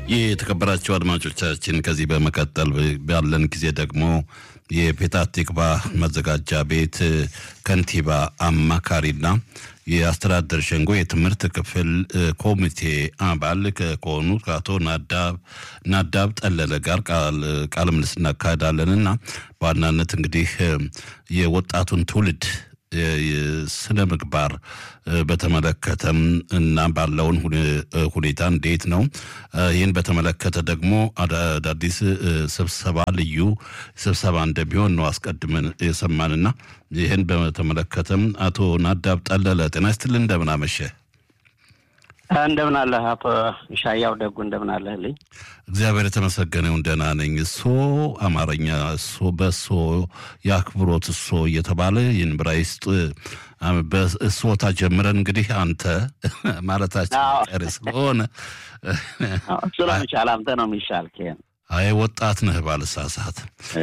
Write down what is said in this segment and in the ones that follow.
የተከበራቸው አድማጮቻችን ከዚህ በመቀጠል ባለን ጊዜ ደግሞ የፔታ ቲክቫ መዘጋጃ ቤት ከንቲባ አማካሪና የአስተዳደር ሸንጎ የትምህርት ክፍል ኮሚቴ አባል ከሆኑ ከአቶ ናዳብ ጠለለ ጋር ቃለ ምልልስ እናካሄዳለን እና በዋናነት እንግዲህ የወጣቱን ትውልድ ስነ ምግባር በተመለከተም እና ባለውን ሁኔታ እንዴት ነው? ይህን በተመለከተ ደግሞ አዳዲስ ስብሰባ ልዩ ስብሰባ እንደሚሆን ነው አስቀድመን የሰማንና ይህን በተመለከተም አቶ ናዳብ ጠለለ ጤና ይስጥልን፣ እንደምን አመሸ? እንደምን አለህ አቶ ሻያው ደጉ፣ እንደምን አለህልኝ? እግዚአብሔር የተመሰገነውን ደህና ነኝ። እሶ አማርኛ እሶ በእሶ የአክብሮት እሶ እየተባለ ይህን ብራይስጥ በእሶታ ጀምረን እንግዲህ አንተ ማለታችን ቀሪ ስለሆነ ስለሚቻል አንተ ነው የሚሻል። አይ ወጣት ነህ ባልሳሳት፣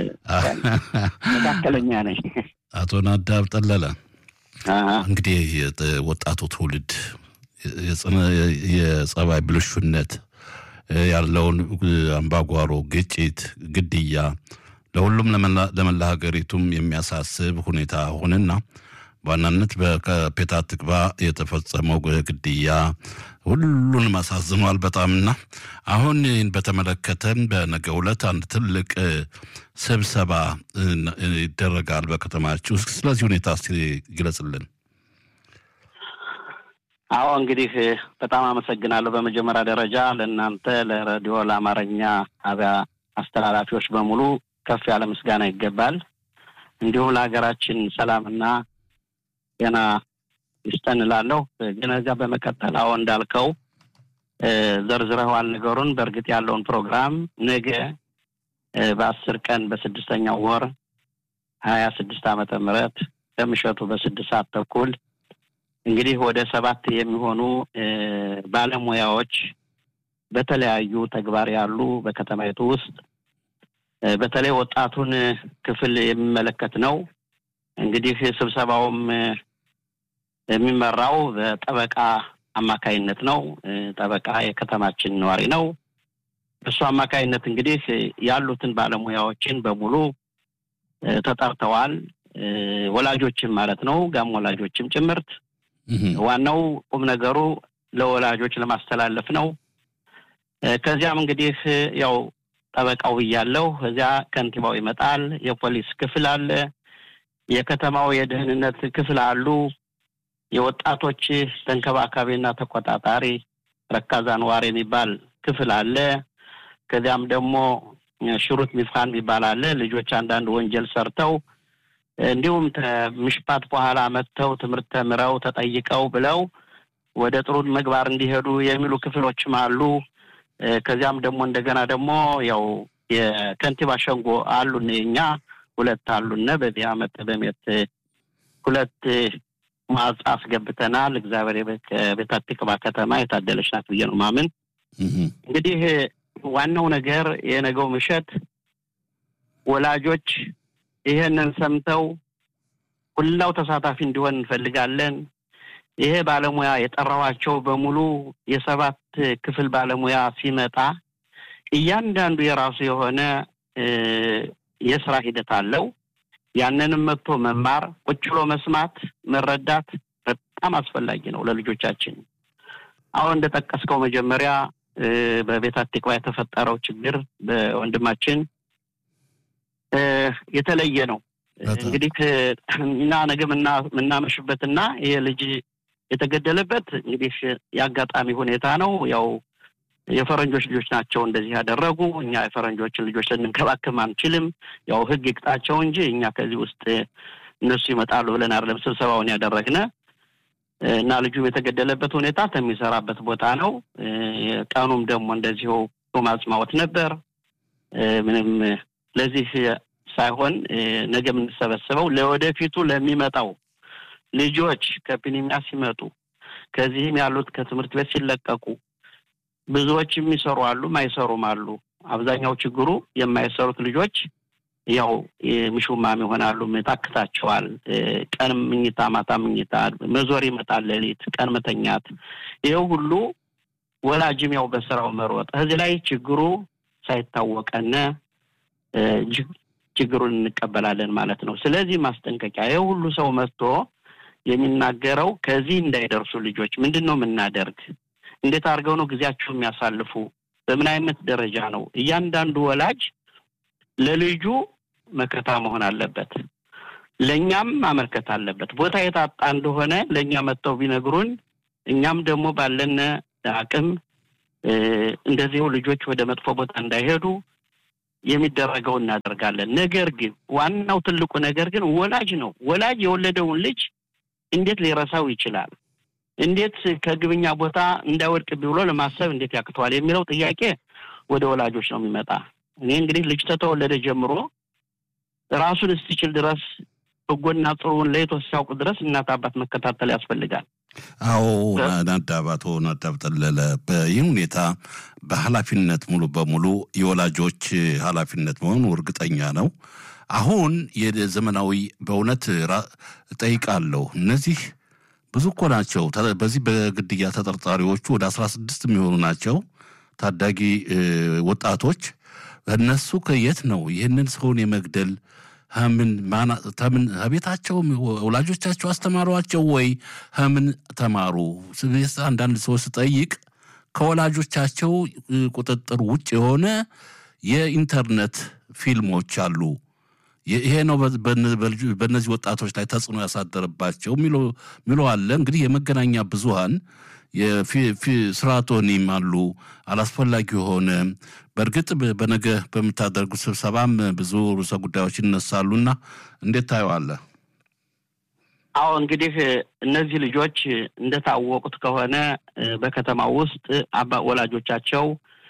መካከለኛ ነኝ። አቶ ናዳብ ጠለለ እንግዲህ ወጣቱ ትውልድ የጸባይ ብልሹነት ያለውን አምባጓሮ፣ ግጭት፣ ግድያ ለሁሉም ለመላ ሀገሪቱም የሚያሳስብ ሁኔታ ሆነና በዋናነት በፔታ ትክቫ የተፈጸመው ግድያ ሁሉንም አሳዝኗል በጣምና አሁን ይህን በተመለከተን በነገው ዕለት አንድ ትልቅ ስብሰባ ይደረጋል በከተማችሁ። ስለዚህ ሁኔታ እስኪ ግለጽልን። አዎ እንግዲህ በጣም አመሰግናለሁ። በመጀመሪያ ደረጃ ለእናንተ ለሬዲዮ ለአማርኛ ጣቢያ አስተላላፊዎች በሙሉ ከፍ ያለ ምስጋና ይገባል። እንዲሁም ለሀገራችን ሰላምና ጤና ይስጠን እላለሁ። ግን እዚያ በመቀጠል አዎ እንዳልከው ዘርዝረዋል ነገሩን። በእርግጥ ያለውን ፕሮግራም ነገ በአስር ቀን በስድስተኛው ወር ሀያ ስድስት ዓመተ ምህረት ከምሸቱ በስድስት ሰዓት ተኩል እንግዲህ ወደ ሰባት የሚሆኑ ባለሙያዎች በተለያዩ ተግባር ያሉ በከተማይቱ ውስጥ በተለይ ወጣቱን ክፍል የሚመለከት ነው። እንግዲህ ስብሰባውም የሚመራው በጠበቃ አማካይነት ነው። ጠበቃ የከተማችን ነዋሪ ነው። እሱ አማካይነት እንግዲህ ያሉትን ባለሙያዎችን በሙሉ ተጠርተዋል። ወላጆችም ማለት ነው፣ ጋም ወላጆችም ጭምርት ዋናው ቁም ነገሩ ለወላጆች ለማስተላለፍ ነው። ከዚያም እንግዲህ ያው ጠበቃው ብያለሁ። እዚያ ከንቲባው ይመጣል። የፖሊስ ክፍል አለ። የከተማው የደህንነት ክፍል አሉ። የወጣቶች ተንከባካቢና ተቆጣጣሪ ረካዛ ነዋሪ የሚባል ክፍል አለ። ከዚያም ደግሞ ሽሩት ሚፍካን የሚባል አለ። ልጆች አንዳንድ ወንጀል ሰርተው እንዲሁም ምሽፓት በኋላ መጥተው ትምህርት ተምረው ተጠይቀው ብለው ወደ ጥሩ ምግባር እንዲሄዱ የሚሉ ክፍሎችም አሉ። ከዚያም ደግሞ እንደገና ደግሞ ያው የከንቲባ ሸንጎ አሉን እኛ ሁለት አሉነ በዚህ አመት በሜት ሁለት ማጽ አስገብተናል። እግዚአብሔር ቤተ ትቅባ ከተማ የታደለች ናት ብዬ ነው ማምን። እንግዲህ ዋናው ነገር የነገው ምሽት ወላጆች ይሄንን ሰምተው ሁላው ተሳታፊ እንዲሆን እንፈልጋለን። ይሄ ባለሙያ የጠራዋቸው በሙሉ የሰባት ክፍል ባለሙያ ሲመጣ እያንዳንዱ የራሱ የሆነ የስራ ሂደት አለው። ያንንም መጥቶ መማር፣ ቁጭ ብሎ መስማት፣ መረዳት በጣም አስፈላጊ ነው ለልጆቻችን። አሁን እንደጠቀስከው መጀመሪያ በቤተ አቲቅባ የተፈጠረው ችግር በወንድማችን የተለየ ነው። እንግዲህ እና ነገ የምናመሽበትና ይሄ ልጅ የተገደለበት እንግዲህ የአጋጣሚ ሁኔታ ነው። ያው የፈረንጆች ልጆች ናቸው እንደዚህ ያደረጉ። እኛ የፈረንጆችን ልጆች ልንንከባከብ አንችልም። ያው ሕግ ይቅጣቸው እንጂ እኛ ከዚህ ውስጥ እነሱ ይመጣሉ ብለን አይደለም ስብሰባውን ያደረግነ እና ልጁም የተገደለበት ሁኔታ ከሚሰራበት ቦታ ነው። ቀኑም ደግሞ እንደዚሁ ማጽማወት ነበር። ምንም ለዚህ ሳይሆን ነገ የምንሰበሰበው ለወደፊቱ ለሚመጣው ልጆች ከፒኒሚያ ሲመጡ ከዚህም ያሉት ከትምህርት ቤት ሲለቀቁ ብዙዎች የሚሰሩ አሉ፣ ማይሰሩም አሉ። አብዛኛው ችግሩ የማይሰሩት ልጆች ያው ምሹማም ይሆናሉ፣ ታክታቸዋል። ቀን ምኝታ፣ ማታ ምኝታ፣ መዞር ይመጣል፣ ሌሊት ቀን መተኛት። ይኸው ሁሉ ወላጅም ያው በስራው መሮጥ እዚህ ላይ ችግሩ ሳይታወቀነ ችግሩን እንቀበላለን ማለት ነው። ስለዚህ ማስጠንቀቂያ ይህ ሁሉ ሰው መጥቶ የሚናገረው ከዚህ እንዳይደርሱ ልጆች ምንድን ነው የምናደርግ? እንዴት አድርገው ነው ጊዜያቸው የሚያሳልፉ? በምን አይነት ደረጃ ነው? እያንዳንዱ ወላጅ ለልጁ መከታ መሆን አለበት። ለእኛም ማመልከት አለበት። ቦታ የታጣ እንደሆነ ለእኛ መጥተው ቢነግሩን እኛም ደግሞ ባለን አቅም እንደዚሁ ልጆች ወደ መጥፎ ቦታ እንዳይሄዱ የሚደረገው እናደርጋለን። ነገር ግን ዋናው ትልቁ ነገር ግን ወላጅ ነው። ወላጅ የወለደውን ልጅ እንዴት ሊረሳው ይችላል? እንዴት ከግብኛ ቦታ እንዳይወድቅ ብሎ ለማሰብ እንዴት ያቅተዋል? የሚለው ጥያቄ ወደ ወላጆች ነው የሚመጣ። እኔ እንግዲህ ልጅ ተተወለደ ጀምሮ ራሱን እስኪችል ድረስ በጎና ጥሩውን ለይቶ ሲያውቅ ድረስ እናት አባት መከታተል ያስፈልጋል። አዎ ናዳባቶ ናዳብ ጠለለ በይህ ሁኔታ በኃላፊነት ሙሉ በሙሉ የወላጆች ኃላፊነት መሆኑ እርግጠኛ ነው። አሁን የዘመናዊ በእውነት ጠይቃለሁ እነዚህ ብዙ እኮ ናቸው። በዚህ በግድያ ተጠርጣሪዎቹ ወደ አስራ ስድስት የሚሆኑ ናቸው ታዳጊ ወጣቶች። እነሱ ከየት ነው ይህንን ሰውን የመግደል ምን ተምን ቤታቸው ወላጆቻቸው አስተማሯቸው ወይ ምን ተማሩ? አንዳንድ ሰዎች ስጠይቅ ከወላጆቻቸው ቁጥጥር ውጭ የሆነ የኢንተርኔት ፊልሞች አሉ። ይሄ ነው በእነዚህ ወጣቶች ላይ ተጽዕኖ ያሳደረባቸው ሚሎ አለ። እንግዲህ የመገናኛ ብዙሃን ስርዓቶኒም አሉ አላስፈላጊ የሆነ በእርግጥ በነገ በምታደርጉት ስብሰባም ብዙ ርዕሰ ጉዳዮች ይነሳሉና እንዴት ታየዋለህ? አዎ እንግዲህ እነዚህ ልጆች እንደታወቁት ከሆነ በከተማ ውስጥ አባ ወላጆቻቸው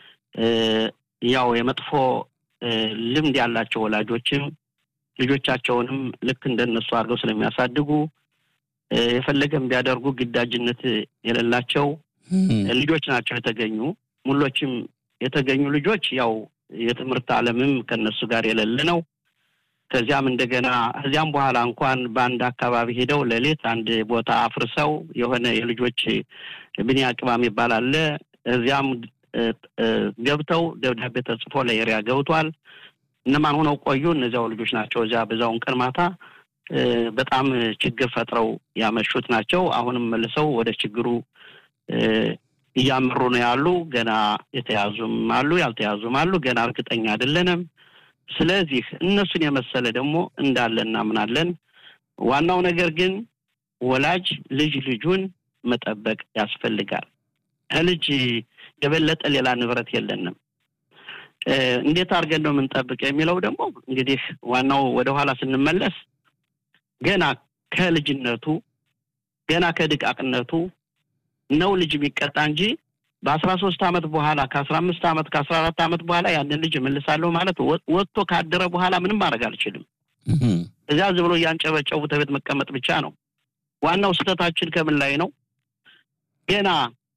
ያው የመጥፎ ልምድ ያላቸው ወላጆችም ልጆቻቸውንም ልክ እንደነሱ አድርገው ስለሚያሳድጉ የፈለገም ቢያደርጉ ግዳጅነት የሌላቸው ልጆች ናቸው የተገኙ። ሙሎችም የተገኙ ልጆች ያው የትምህርት ዓለምም ከነሱ ጋር የሌለ ነው። ከዚያም እንደገና ከዚያም በኋላ እንኳን በአንድ አካባቢ ሄደው ሌሊት አንድ ቦታ አፍርሰው የሆነ የልጆች ብንያ ቅባም ይባላል። እዚያም ገብተው ደብዳቤ ተጽፎ ለኤሪያ ገብቷል። እነማን ሆነው ቆዩ? እነዚያው ልጆች ናቸው። እዚያ በዛውን ቀን ማታ በጣም ችግር ፈጥረው ያመሹት ናቸው። አሁንም መልሰው ወደ ችግሩ እያመሩ ነው ያሉ። ገና የተያዙም አሉ፣ ያልተያዙም አሉ። ገና እርግጠኛ አይደለንም። ስለዚህ እነሱን የመሰለ ደግሞ እንዳለ እናምናለን። ዋናው ነገር ግን ወላጅ ልጅ ልጁን መጠበቅ ያስፈልጋል። ከልጅ የበለጠ ሌላ ንብረት የለንም። እንዴት አድርገን ነው የምንጠብቅ የሚለው ደግሞ እንግዲህ ዋናው ወደኋላ ስንመለስ ገና ከልጅነቱ ገና ከድቃቅነቱ ነው ልጅ የሚቀጣ እንጂ በአስራ ሶስት አመት በኋላ ከአስራ አምስት አመት ከአስራ አራት አመት በኋላ ያንን ልጅ እመልሳለሁ ማለት ወጥቶ ካደረ በኋላ ምንም ማድረግ አልችልም። እዚያ ዝም ብሎ እያንጨበጨቡ ተቤት መቀመጥ ብቻ ነው። ዋናው ስህተታችን ከምን ላይ ነው? ገና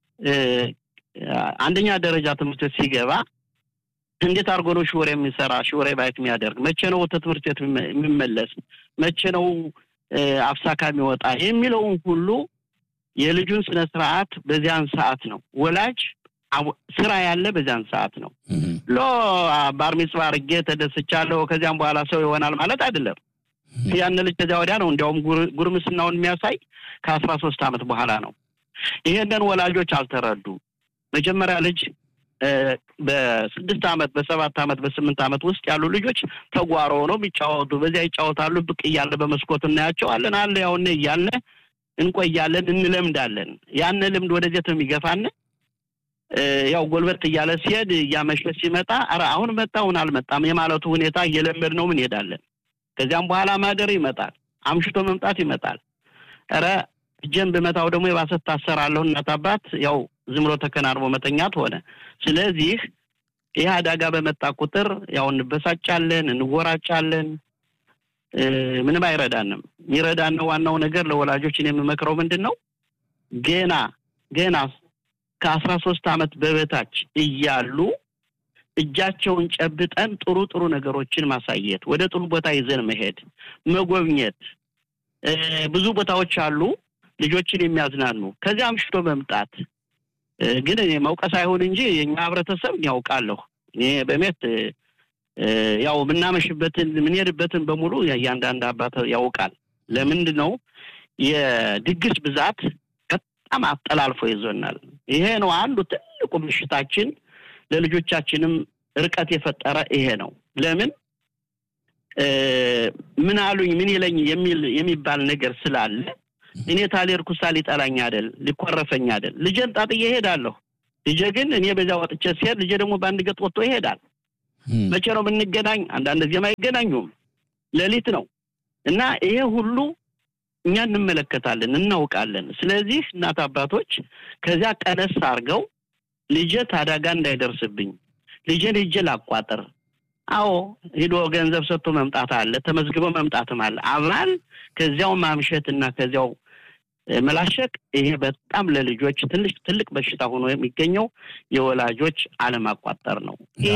አንደኛ ደረጃ ትምህርት ቤት ሲገባ እንዴት አድርጎ ነው ሽወር የሚሰራ ሽወሬ ባየት የሚያደርግ መቼ ነው ወደ ትምህርት ቤት የሚመለስ መቼ ነው አፍሳካ የሚወጣ የሚለውን ሁሉ የልጁን ስነ ስርዓት በዚያን ሰዓት ነው ወላጅ ስራ ያለ በዚያን ሰዓት ነው። ሎ ባር ሚጽዋ አድርጌ ተደስቻለሁ ከዚያም በኋላ ሰው ይሆናል ማለት አይደለም። ያን ልጅ ከዚያ ወዲያ ነው እንዲያውም ጉርምስናውን የሚያሳይ ከአስራ ሶስት አመት በኋላ ነው። ይሄንን ወላጆች አልተረዱ። መጀመሪያ ልጅ በስድስት አመት በሰባት አመት በስምንት አመት ውስጥ ያሉ ልጆች ተጓሮ ነው የሚጫወቱ። በዚያ ይጫወታሉ። ብቅ እያለ በመስኮት እናያቸዋለን። አለ ያውነ እያለ እንቆያለን፣ እንለምዳለን። ያን ልምድ ወደዚያ የሚገፋን ያው ጎልበት እያለ ሲሄድ እያመሸ ሲመጣ ኧረ አሁን መጣ አሁን አልመጣም የማለቱ ሁኔታ እየለመድ ነው እንሄዳለን። ከዚያም በኋላ ማደር ይመጣል፣ አምሽቶ መምጣት ይመጣል። ኧረ እጄን ብመታው ደግሞ የባሰ ታሰራለሁ እናት አባት ያው ዝም ብሎ ተከናንቦ መተኛት ሆነ። ስለዚህ ይህ አደጋ በመጣ ቁጥር ያው እንበሳጫለን፣ እንወራጫለን። ምንም አይረዳንም። የሚረዳን ዋናው ነገር ለወላጆችን የምመክረው ምንድን ነው ገና ገና ከአስራ ሶስት አመት በበታች እያሉ እጃቸውን ጨብጠን ጥሩ ጥሩ ነገሮችን ማሳየት፣ ወደ ጥሩ ቦታ ይዘን መሄድ፣ መጎብኘት። ብዙ ቦታዎች አሉ ልጆችን የሚያዝናኑ። ከዚያ አምሽቶ መምጣት ግን መውቀስ አይሁን እንጂ የኛ ህብረተሰብ ያውቃለሁ። እኔ በሜት ያው የምናመሽበትን የምንሄድበትን በሙሉ እያንዳንድ አባት ያውቃል። ለምንድን ነው የድግስ ብዛት በጣም አጠላልፎ ይዞናል። ይሄ ነው አንዱ ትልቁ ምሽታችን፣ ለልጆቻችንም ርቀት የፈጠረ ይሄ ነው። ለምን ምን አሉኝ ምን ይለኝ የሚል የሚባል ነገር ስላለ እኔ ታሌርኩሳ ሊጠላኝ አይደል ሊኮረፈኝ አይደል ልጄን ጣጥዬ እሄዳለሁ። ልጄ ግን እኔ በዚያ ወጥቼ ሲሄድ ልጄ ደግሞ በአንድ ገጥ ወጥቶ ይሄዳል። መቼ ነው የምንገናኝ? አንዳንድ ጊዜም አይገናኙም። ሌሊት ነው እና ይሄ ሁሉ እኛ እንመለከታለን፣ እናውቃለን። ስለዚህ እናት አባቶች ከዚያ ቀነስ አድርገው ልጄ ታዳጋ እንዳይደርስብኝ ልጄን ሂጄ ላቋጥር። አዎ ሂዶ ገንዘብ ሰጥቶ መምጣት አለ፣ ተመዝግቦ መምጣትም አለ። አብራል ከዚያው ማምሸት እና ከዚያው መላሸቅ ይሄ በጣም ለልጆች ትልቅ ትልቅ በሽታ ሆኖ የሚገኘው የወላጆች አለማቋጠር ነው።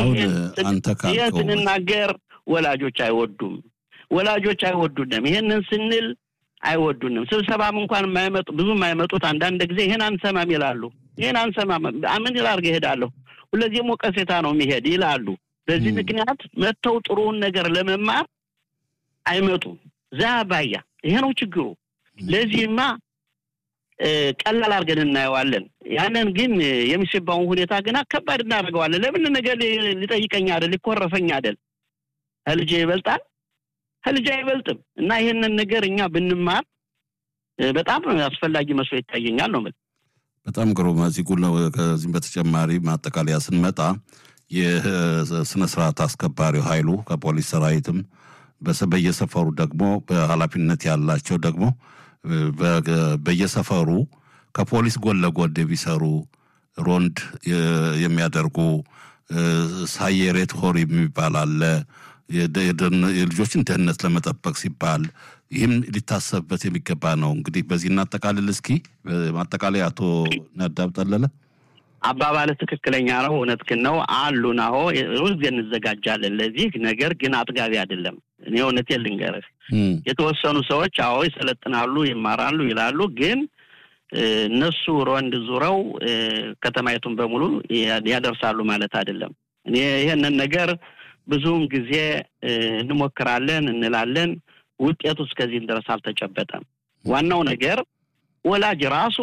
ይህ ስንናገር ወላጆች አይወዱም፣ ወላጆች አይወዱንም። ይሄንን ስንል አይወዱንም። ስብሰባም እንኳን የማይመጡ ብዙ የማይመጡት አንዳንድ ጊዜ ይሄን አንሰማም ይላሉ። ይሄን አንሰማም ምን ላድርግ እሄዳለሁ፣ ሁለዚህም ወቀሴታ ነው የሚሄድ ይላሉ። በዚህ ምክንያት መጥተው ጥሩውን ነገር ለመማር አይመጡም። ዛ ባያ ይሄ ነው ችግሩ። ለዚህማ ቀላል አድርገን እናየዋለን። ያንን ግን የሚሰባውን ሁኔታ ግና ከባድ እናደርገዋለን። ለምን ነገር ሊጠይቀኝ አይደል ሊኮረፈኝ አይደል ከልጄ ይበልጣል ከልጄ አይበልጥም። እና ይሄንን ነገር እኛ ብንማር በጣም አስፈላጊ መስሎ ይታየኛል ነው የምልህ። በጣም ግሩም። እዚህ ጉ ከዚህም በተጨማሪ ማጠቃለያ ስንመጣ የስነ ስርዓት አስከባሪው ኃይሉ ከፖሊስ ሰራዊትም በየሰፈሩ ደግሞ በኃላፊነት ያላቸው ደግሞ በየሰፈሩ ከፖሊስ ጎን ለጎን የሚሰሩ ሮንድ የሚያደርጉ ሳየሬት ሆር የሚባል አለ። የልጆችን ደህንነት ለመጠበቅ ሲባል ይህም ሊታሰብበት የሚገባ ነው። እንግዲህ በዚህ እናጠቃልል እስኪ። ማጠቃላይ አቶ ነዳብ ጠለለ አባባል ትክክለኛ ነው። እውነትህን ነው አሉን። አዎ ሁልጊዜ እንዘጋጃለን ለዚህ ነገር ግን አጥጋቢ አይደለም። እኔ እውነቴን ልንገርህ የተወሰኑ ሰዎች አዎ ይሰለጥናሉ፣ ይማራሉ ይላሉ። ግን እነሱ ሮንድ ዙረው ከተማይቱን በሙሉ ያደርሳሉ ማለት አይደለም። እኔ ይሄንን ነገር ብዙውን ጊዜ እንሞክራለን እንላለን። ውጤቱ እስከዚህም ድረስ አልተጨበጠም። ዋናው ነገር ወላጅ ራሱ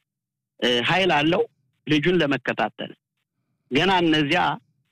ኃይል አለው ልጁን ለመከታተል ገና እነዚያ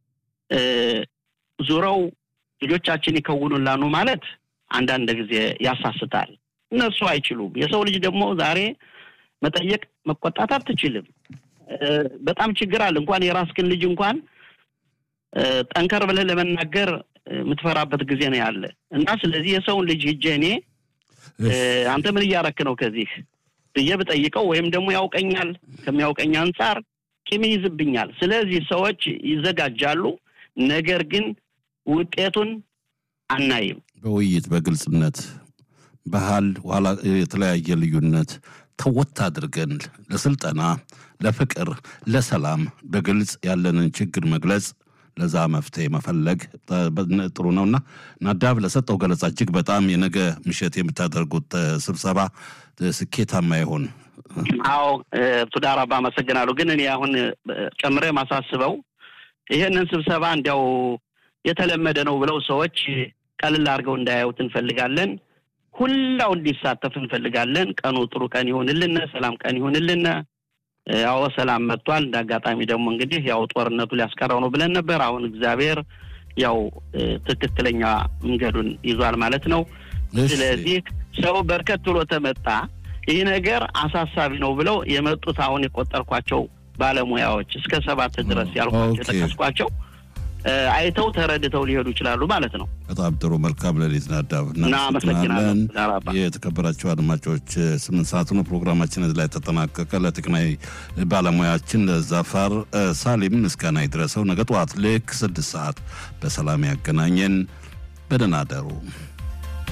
ዙረው ልጆቻችን ይከውኑላኑ ማለት አንዳንድ ጊዜ ያሳስታል። እነሱ አይችሉም። የሰው ልጅ ደግሞ ዛሬ መጠየቅ መቆጣት አትችልም። በጣም ችግር አለ። እንኳን የራስህን ልጅ እንኳን ጠንከር ብለህ ለመናገር የምትፈራበት ጊዜ ነው ያለ እና ስለዚህ የሰውን ልጅ ሂጄ እኔ አንተ ምን እያረክ ነው ከዚህ ብዬ ብጠይቀው ወይም ደግሞ ያውቀኛል ከሚያውቀኝ አንጻር ቂም ይዝብኛል። ስለዚህ ሰዎች ይዘጋጃሉ፣ ነገር ግን ውጤቱን አናይም። በውይይት በግልጽነት ባህል ኋላ የተለያየ ልዩነት ተወት አድርገን ለስልጠና፣ ለፍቅር፣ ለሰላም በግልጽ ያለንን ችግር መግለጽ ለዛ መፍትሄ መፈለግ ጥሩ ነውና ናዳብ ለሰጠው ገለጻ እጅግ በጣም የነገ ምሽት የምታደርጉት ስብሰባ ስኬታማ ይሆን። አዎ ቱዳር አባ አመሰግናለሁ። ግን እኔ አሁን ጨምሬ ማሳስበው ይሄንን ስብሰባ እንዲያው የተለመደ ነው ብለው ሰዎች ቀልል አድርገው እንዳያዩት እንፈልጋለን። ሁላው እንዲሳተፍ እንፈልጋለን። ቀኑ ጥሩ ቀን ይሁንልን፣ ሰላም ቀን ይሁንልን። ያው ሰላም መጥቷል። እንደ አጋጣሚ ደግሞ እንግዲህ ያው ጦርነቱ ሊያስቀረው ነው ብለን ነበር። አሁን እግዚአብሔር ያው ትክክለኛ መንገዱን ይዟል ማለት ነው። ስለዚህ ሰው በርከት ብሎ ተመጣ። ይህ ነገር አሳሳቢ ነው ብለው የመጡት አሁን የቆጠርኳቸው ባለሙያዎች እስከ ሰባት ድረስ ያልኳቸው የጠቀስኳቸው አይተው ተረድተው ሊሄዱ ይችላሉ ማለት ነው። በጣም ጥሩ። መልካም ሌሊት ናዳብ። እናመሰግናለን። የተከበራቸው አድማጮች ስምንት ሰዓት ነው ፕሮግራማችን እዚህ ላይ ተጠናቀቀ። ለቴክናዊ ባለሙያችን ለዛፋር ሳሊም ምስጋና ይድረሰው። ነገ ጠዋት ልክ ስድስት ሰዓት በሰላም ያገናኘን። በደህና አደሩ።